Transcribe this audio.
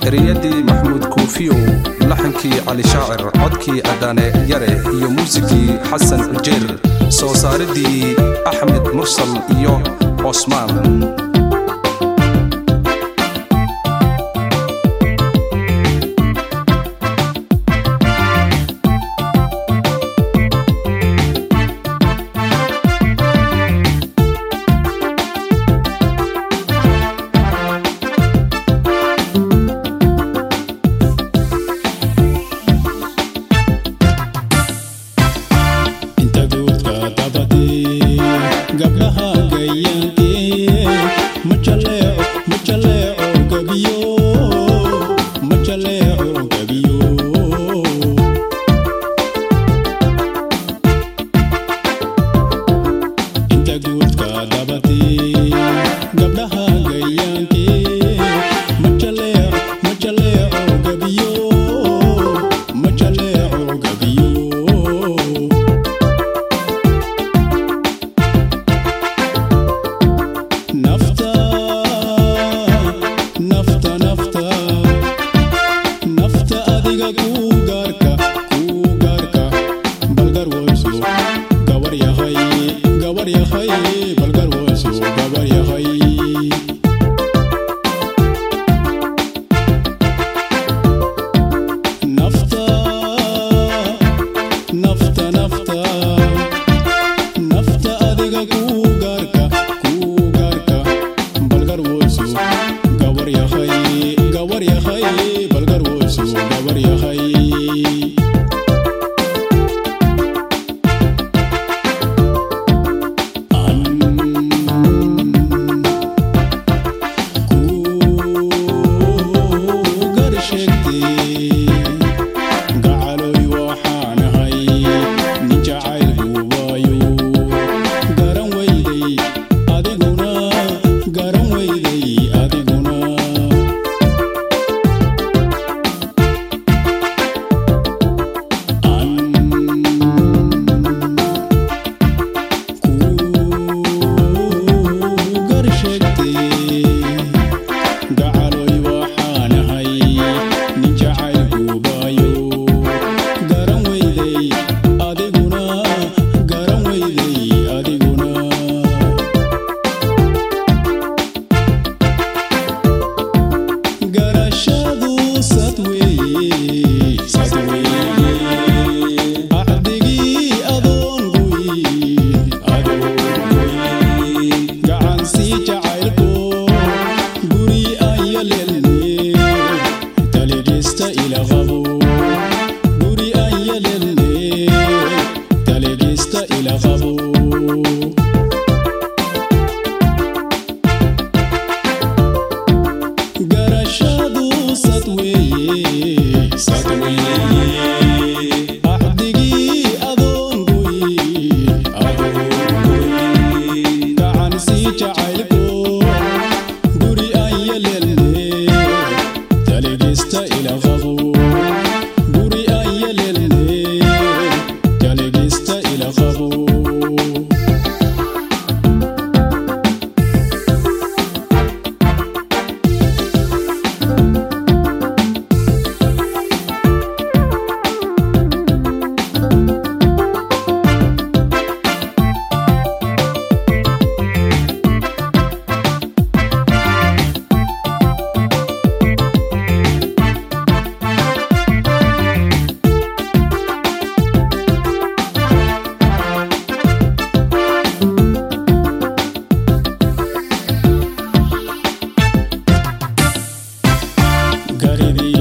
ereyadii maxamuud kuufiyow laxankii cali shaacir codkii addaane yare iyo muusikii xasan ujeer soo saaridii axmed mursal iyo cosmaan inta guudka dabadii gabdhaha gayaankee ma jaleeco ma jaleeco gabiyo ma jaleeco gabiyo inta guudka dabadii gabdhaha gayaankee ma jaleeco ma jaleeco gabiyo ma jaleeco gabiyo nafta nafta nafta nafta adiga kuu gaarka kuu gaarka balgar wayso gabar yahay gabar yahay balgar wayso gabar yahay nafta nafta nafta nafta adiga kuu gaarka kuu gaarka balgar wayso gabar yahay gabar yahay balgar wayso gabar yahay gacaloy waxaanahay nin jacayl guubaayo garan weyday adiguna garan weyday adiguna kuu gar sheegtay gacaloy waxaanahay nin jacayl guubaayo garan weyday adiguna garan weyday adiguna garashadu sad weeye sad weeye axdigii adoon guy adoon guy gacansii jacaylko guri ayalelne taligista ila qabo guri ayalelne taligista ila qabo garashadu sad weeye sad weeye axdigii adoon guy adoon guy gacan sii jacaylko guri ayalelne taligista ila qabo guri ayalelne taligista ila qabo garidii